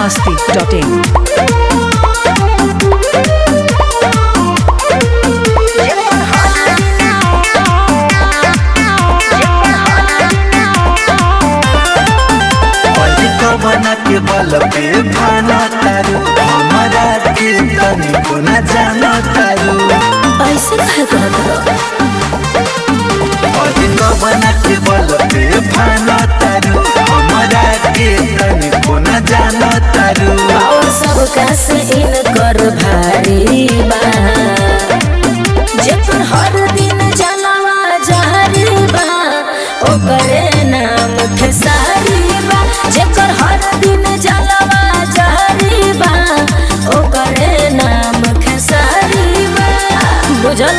masti.in. बना के बल पे भाना तारू हमारा के तनिको न जाना तारू ऐसे कहे कहत अधिक बना के बल पे भाना तारू हमारा के तनिको न जाना तारू और सब कैसे इनकर भारी बा जेकर हर दिन जलवा जारी बा ओकरे नाम खेसारी बा जेकर हर दिन जलवा जारी बा ओकरे नाम खेसारी बा बुझल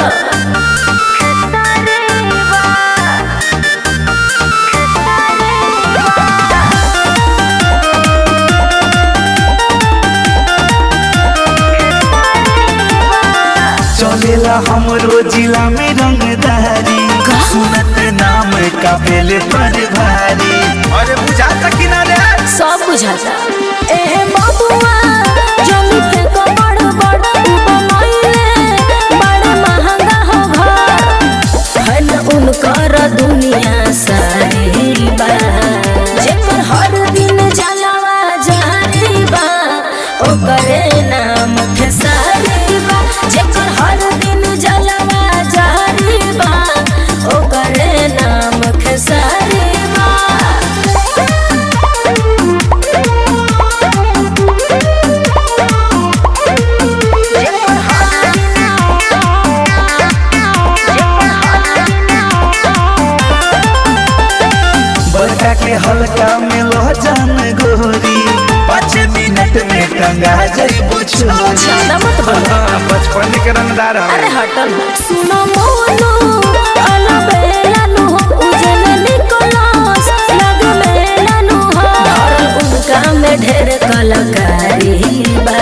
चलेला हमरो जिला में रंगदारी सुनत नाम का बेले पर भारी अरे बुझाता किनारे सब बुझाता ए बबुआ जमी फेंक बड़ बड़ बनैले बड़ महंगा हो घर है न उनकर दुनिया सारी बा जेकर हर दिन जलवा जारी बा ओकरे नाम खेसारी बा जेकर हर दिन जलवा जारी बा ओकरे नाम खेसारी बा बड़का के हल्का में लो जान गोरी पाँच मिनट में टंगा जइबो छोरी ज्यादा मत बोलो। हाँ, बचपन के रंगदार हम। अरे हटल सुनो मोनो अला बेलानु हो उजल निकोलस लग मेलानु हो धरल उनका में ढेर कलाकारी बा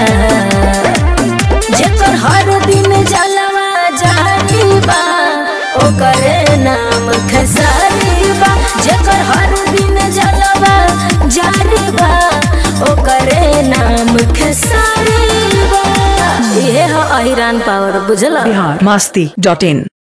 जेकर हर दिन जलवा जारी बा ओकरे नाम खेसारी बा जेकर हर दिन जलवा जारी बा ओकरे नाम खेसारी बा ये है अहिरान पावर बुझला Bihar masti.in.